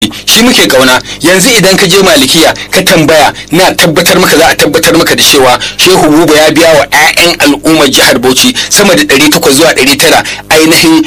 shi muke kauna yanzu idan ka je malikiya ka tambaya na tabbatar maka za a tabbatar maka da cewa shehu buba ya biya wa 'ya'yan al'ummar jihar bauchi sama da 800 zuwa 900 ainihin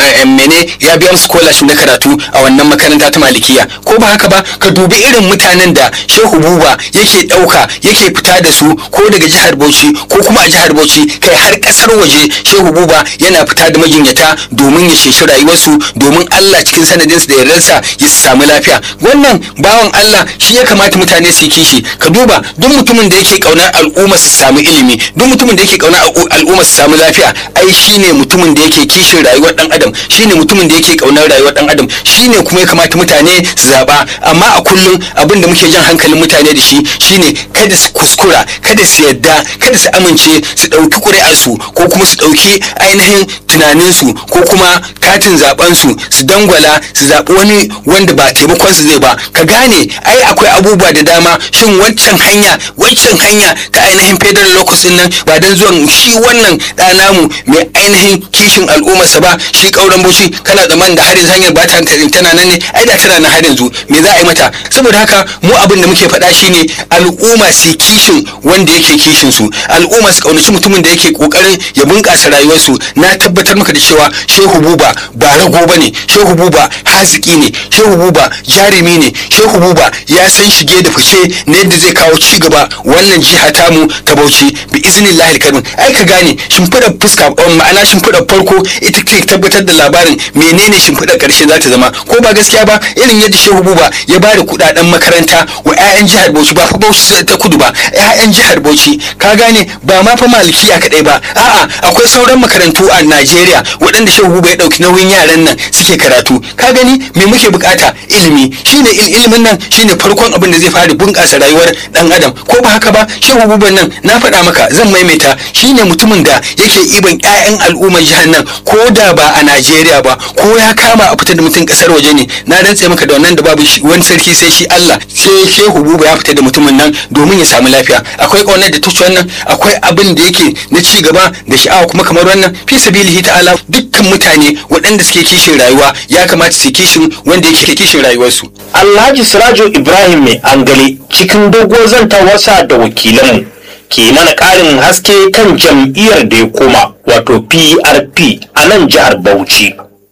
mene ya biya musu scholarship na karatu a wannan makaranta ta malikiya ko ba haka ba ka dubi irin mutanen da shehu buba yake ɗauka yake fita da su ko daga jihar bauchi ko kuma a jihar bauchi kai har ƙasar waje shehu buba yana fita da majinyata domin ya ceci rayuwarsu domin allah cikin sanadinsu da yardarsa ya samu lafiya wannan bawan allah shi ya kamata mutane su yi kishi ka duba duk mutumin da yake kaunar al'umma su samu ilimi duk mutumin da yake kaunar al'umma su samu lafiya ai shine mutumin da yake kishin rayuwar dan adam shine mutumin da yake kaunar rayuwar dan adam shine kuma ya kamata mutane su zaba amma a kullum abin da muke jan hankalin mutane da shi shine kada su kuskura kada su yadda kada su amince su dauki ƙuri'arsu ko kuma su dauki ainihin tunaninsu ko kuma katin zaben su su dangwala su zaɓi wani wanda ba taimakon su zai ba ka gane ai akwai abubuwa da dama shin wancan hanya wancan hanya ta ainihin federal locus din nan ba dan zuwan shi wannan ɗa namu mai ainihin kishin al'ummarsa ba shi ƙauren bauchi kana zaman da harin hanyar ba ta tana nan ne ai da tana nan har yanzu me za a yi mata saboda haka mu abin da muke faɗa shine al'umma su kishin wanda yake kishin su al'umma su kaunaci mutumin da yake kokarin ya bunƙasa rayuwarsu na tabbatar maka da cewa shehu buba ba rago bane shehu buba haziki ne shehu buba jarumi ne shehu buba ya san shige da fice na yadda zai kawo ci gaba wannan jiha tamu ta bauchi bi iznillahi alkarim ai ka gane shimfiɗar fuska ma'ana shimfiɗar farko ita ke tabbatar da labarin menene shimfiɗar ƙarshe za ta zama ko ba gaskiya ba irin yadda shehu buba ya ba da kuɗaɗen makaranta wa 'ya'yan jihar bauchi ba fa bauchi ta kudu ba 'ya'yan jihar bauchi ka gane ba ma fa malikiya kaɗai ba a'a akwai sauran makarantu a najeriya waɗanda shehu buba ya ɗauki nauyin yaran nan suke karatu ka gani me muke bukata ilimi shine ilimin nan shine farkon abin da zai fara bunƙasa rayuwar dan adam ko ba haka ba shehu buban nan na faɗa maka zan maimaita shine mutumin da yake iban 'ya'yan al'ummar jihar nan ko da ba a najeriya ba ko ya kama a fita da mutum ƙasar waje ne na rantse maka da wannan da babu wani sarki sai shi allah sai shehu buba ya fita da mutumin nan domin ya samu lafiya akwai ƙaunar da tuci wannan akwai abin da yake na ci gaba da sha'awa kuma kamar wannan fi sabilihi ta'ala dukkan mutane waɗanda suke kishin rayuwa ya kamata su kishin wanda yake kishin rayuwarsu Alhaji Sirajo Ibrahim mai angale cikin doguwar zantawarsa da wakilanmu ke mana ƙarin haske kan jam'iyyar da ya koma wato PRP a nan jihar Bauchi.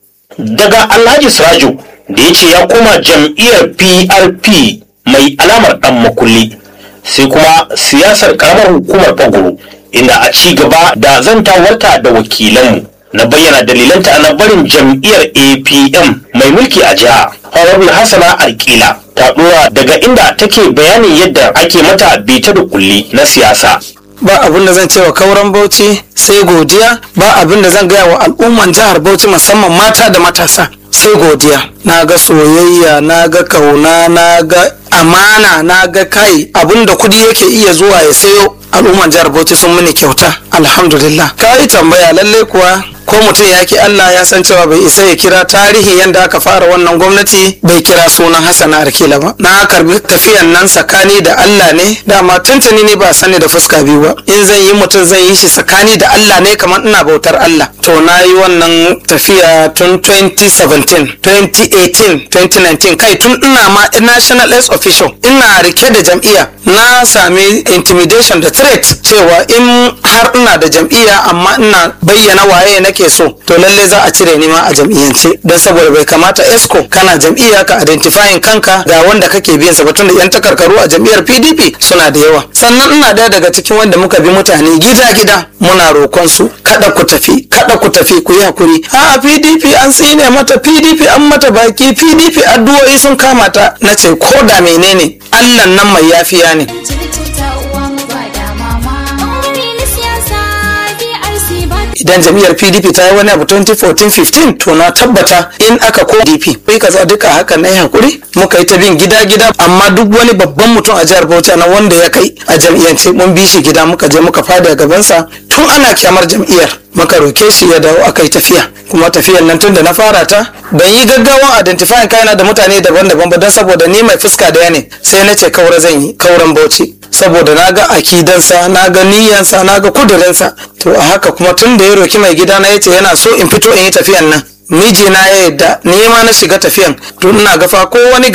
Daga Alhaji Sirajo da ya ce ya koma jam'iyyar PRP mai alamar ɗan makulli sai kuma siyasar ƙaramar hukumar Bagoro inda a ci gaba da zantawarta da wakilanmu. na bayyana dalilanta na barin jam'iyyar apm mai mulki a jiha honorable hassana alkila ta dora daga inda take bayanin yadda ake mata bita da kulli na siyasa ba abin da zan ce wa kauran bauchi sai godiya ba abin da zan gaya wa al'umman jihar bauchi musamman mata da matasa sai godiya na ga soyayya na ga kauna na ga amana na ga kai abin da kudi yake iya zuwa ya sayo al'umman jihar bauchi sun mini kyauta alhamdulillah ka yi tambaya lallai kuwa ko mutum ya ki Allah ya san cewa bai isa ya kira tarihi yadda aka fara wannan gwamnati bai kira sunan Hassan Arkila ba na karbi tafiyan nan tsakani da Allah ne dama tuntuni ne ba sani da fuska biyu ba in zan yi mutum zan yi shi tsakani da Allah ne kamar ina bautar Allah to na yi wannan tafiya tun 2017 2018 2019 kai tun ina ma national s official ina rike da jam'iyya na sami intimidation da threat cewa in har ina da jam'iyya amma ina bayyana waye nake so to lalle za a cire ni ma a jam'iyyance don saboda bai kamata esco kana jam'iyya ka identifying kanka ga wanda kake biyan sa batun da yan takarkaru a jam'iyyar pdp suna da yawa sannan ina daya daga cikin wanda muka bi mutane gida gida muna roƙon su kada ku tafi kada ku tafi ku yi hakuri a pdp an tsine mata pdp an mata baki pdp addu'o'i sun kama ta na ce ko da menene allah nan mai yafiya ne idan jam'iyyar pdp ta yi wani abu 2014-15 to na tabbata in aka ko dp kai kaza duka haka na yi hakuri muka yi ta bin gida gida amma duk wani babban mutum a jihar bauchi na wanda ya kai a jam'iyyance mun bi shi gida muka je muka fada a gabansa tun ana kyamar jam'iyyar muka roke shi ya dawo aka yi tafiya kuma tafiyar nan tun da na fara ta ban yi gaggawan identifying kaina da mutane daban-daban ba don saboda ni mai fuska daya ne sai na ce kaura zan yi kauran bauchi saboda na ga akidansa na ga niyyansa na ga kudurinsa to a haka kuma tun da ya roki mai gida na yace yana so in fito in yi tafiyan nan mijina ya yadda ni ma na shiga tafiyan tun ina gafa ko wani